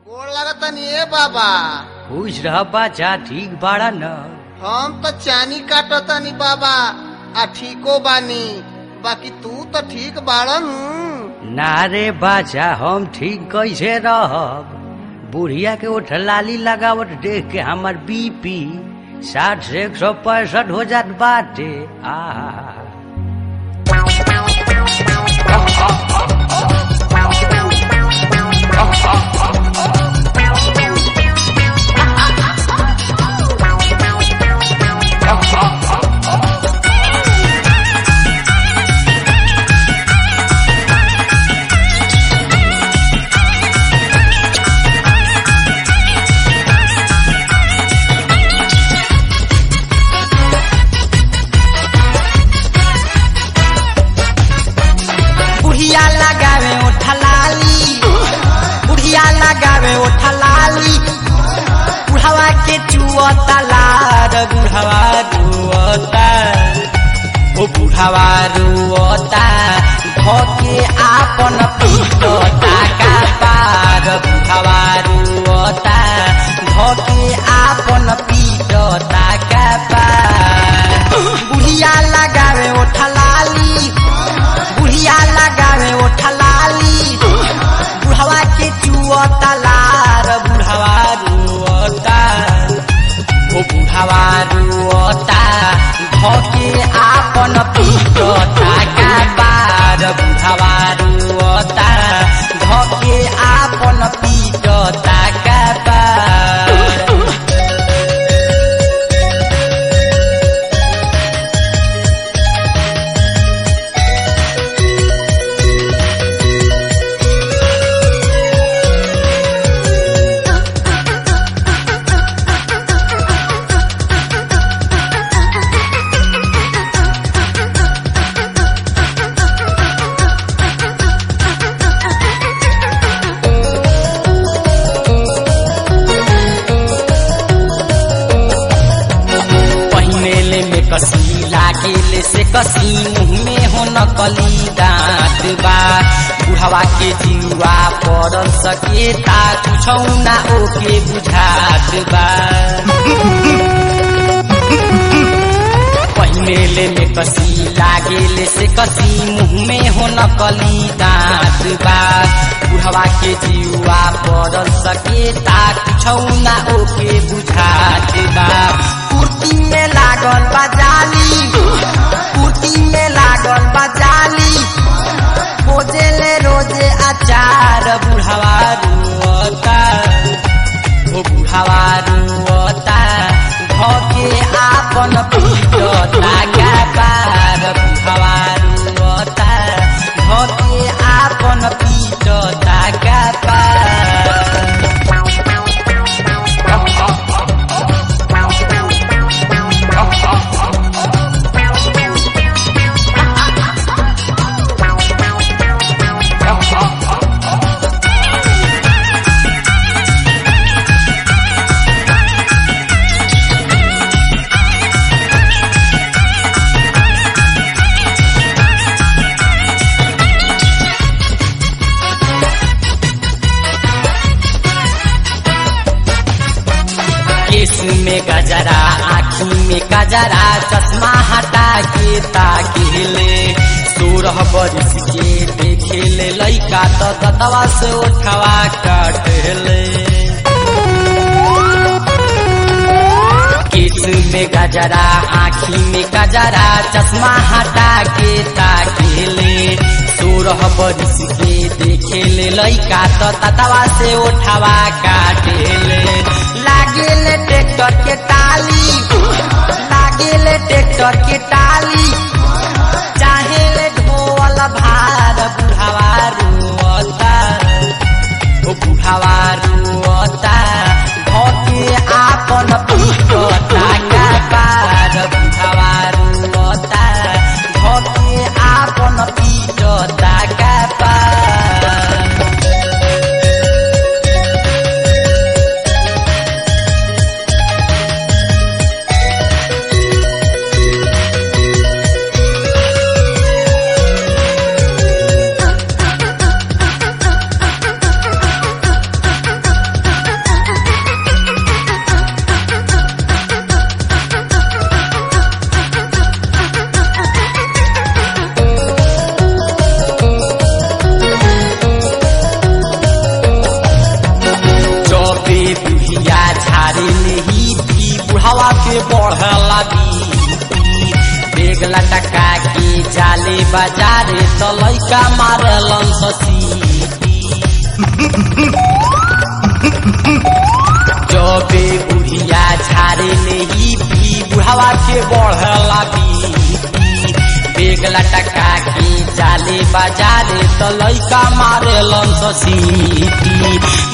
गोड़ लागतनी ए बाबा खुश रह बाचा ठीक बाड़ा न हम तो चानी काटतनी बाबा आ ठीको बानी बाकी तू तो ठीक बाड़न ना रे बाचा हम ठीक कैसे रहब बुढ़िया के उठ लाली लगावट देख के हमर बीपी साठ से एक सौ पैंसठ हो जात बाटे आ बुढ़िया लगावे ओठा लाली बुढ़िया लगावे ओठा लाली बुढ़ावा के चुअता लार बुढ़ावा रुअता ओ बुढ़ावा रुअता धोके आपन पीटता का पार बुढ़ावा रुअता धोके आपन पीटता का पार बुढ़िया लगावे ओठा लाली बुढ़िया लगावे ओठा लाली बुढ़वा के चुअता लार बुढ़वा रुअता ओ बुढ़वा रुअता धोके आपन पीटता का बार बुढ़वा रुअता धोके आपन पीटता का बार पहिनेले में कसी लागेले से कसी मुँह में हो नकली दाँत बा बुढ़वा के जिउआ पड़ल सकेता कुछौ ना ओके बुझात बा पहिनेले में कसी लागेले से कसी मुँह में हो नकली दाँत बा बुढ़वा के जिउआ पड़ल सकेता कुछौ ना ओके बुझात बा कुर्ती में लागल बा जाली कुर्ती में लागल बा जाली खोजेले रोजे अचार बुढ़वा रुअता ओ बुढ़वा रुअता धोके आपन पीटता का पार बुढ़वा रुअता धोके आपन पीटता का पार केस में गजरा आँखी में गजरा चश्मा हटा के ताकेले सोरह बरिस के देखेले लैका तो दतवा से उठवा काटेले केस में गजरा आँखी में गजरा चश्मा हटा के ताकेले सोरह बरिस के देखेले लैका तो ततवा से उठवा काटेले लागेले ट्रैक्टर के टाली लागेले ट्रैक्टर के टाली चाहेले ढोल भार बुढ़ावा रुअता ओ बुढ़ावा रुअता धोके आपन पीटता का पार बुढ़ावा रुअता धोके आपन पीटता का पार बेग लटका के जाले बाजारे तो लैका मारलन ससीटी जबे बुढ़िया झारे ले ही पी बुढ़ावा के बढ़ला बीपी बेग लटका के जाले बाजारे तो लैका मारलन ससीटी